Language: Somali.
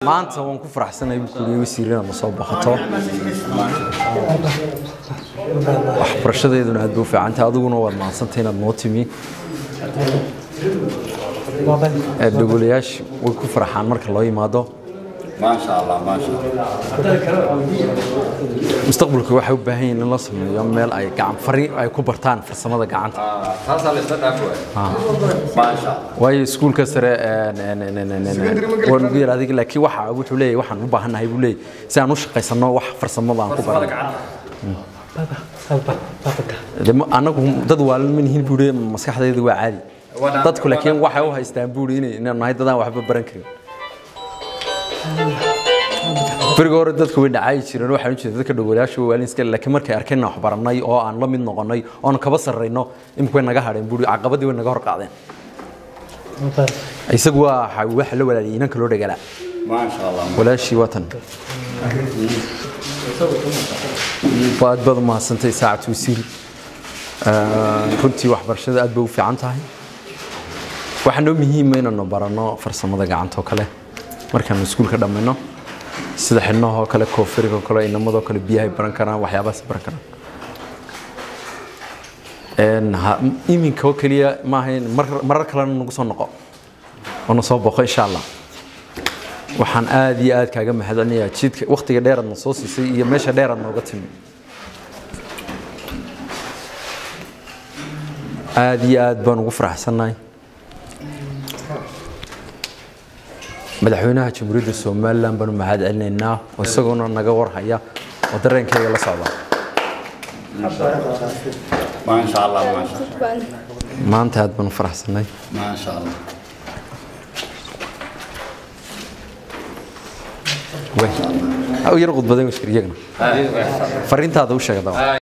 maanta waan ku faraxsanahay buu kuliya wasiirada ma soo baqato waxbarashadeeduna aad bay u fiicantahay adiguna waad mahadsantay inaad noo timi dhogolayaashu way ku farxaan marka loo yimaado ما شاء الله ما شاء الله mustaqbalka waxay u baahan yihiin in la sameeyo meel ay gacan fari ay ku bartaan farsamada gacanta آه، تاسع الاستدعاء كويس ما شاء الله waayo iskuulka sare waan ugu yar adiga laakiin waxa wuxuu leeyahay waxaan u baahannahay buu leeyahay si aan u shaqaysano wax farsamada aan ku barano De ma- anagu dad waalan ma nihin buu leeyahay maskaxdayda waa caadi Wana- dadku laakiin waxay u haystaan buu leeyahay inaan nahay dadaan waxba baran karin beriga hore dadku way dhacaayi jireen waxaan u jeeda dadka dhogolayaasha waa waalin iska laakiin markay arkeen wax baranay oo aan la mid noqonay oon kaba sarrayno imika way naga hadheen buu caqabadii way naga hor qaadeen isagu waa waxa- waxa la walaaliyay inanka loo dhagalaa ما شاء الله walaashii watan waa aad baad u mahadsantay saacad wasiir runtii waxbarashada aad bay u fiican tahay waxaa noo muhiima inaanu baranno farsamada gacanta oo kale markaanu iskuulka dhammayno sida xidhnahoo kale koofiriga oo kale inamadoo kale biyahay baran karaan waxyaabahaas baran karaan Een, ha- iminka oo keliya maaha in mar- marar kalena nagu soo noqo oo na soo boqo insha allah waxaan aad iyo aad kaaga mahadcelinayaa jidka wakhtiga dheeraad na soo siisay iyo meesha dheeraad nooga timi aad iyo aad baan ugu faraxsannahay madaxweynaha jamhuuriyadda somalilan baanu mahad celinaynaa oo isagoona naga warhaya oo dareenkayga la socda ما شاء الله ما شاء الله maanta aad baan u faraxsannahay ما شاء الله way yar qudbaday washir iyagana fariintaada u sheegda